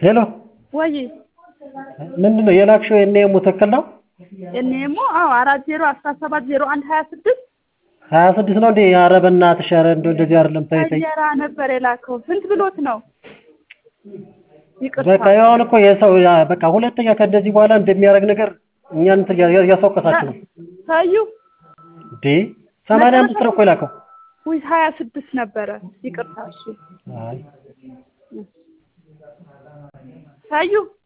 ሄሎ ወይ ምንድን ነው የላክሽው? የኔሙ ትክክል ነው? እኔሞ አዎ አራት ዜሮ አስራ ሰባት ዜሮ አንድ ሀያ ስድስት ሀያ ስድስት ነው እንዴ? ኧረ በእናትሽ ኧረ እንደው እንደዚህ አይደለም። ተይ ተይ እንጀራ ነበር የላከው። ስንት ብሎት ነው? ይቅርታ በቃ ያሁን እኮ የሰው ያ በቃ ሁለተኛ ከእንደዚህ በኋላ እንደሚያደርግ ነገር እኛን እንትን እያ- እያስወቀሳችሁ ነው ታዩ እንዴ? ሰማንያ አምስት ነው እኮ የላከው። ውይ ሀያ ስድስት ነበረ። ይቅርታ እሺ አይ ታዩ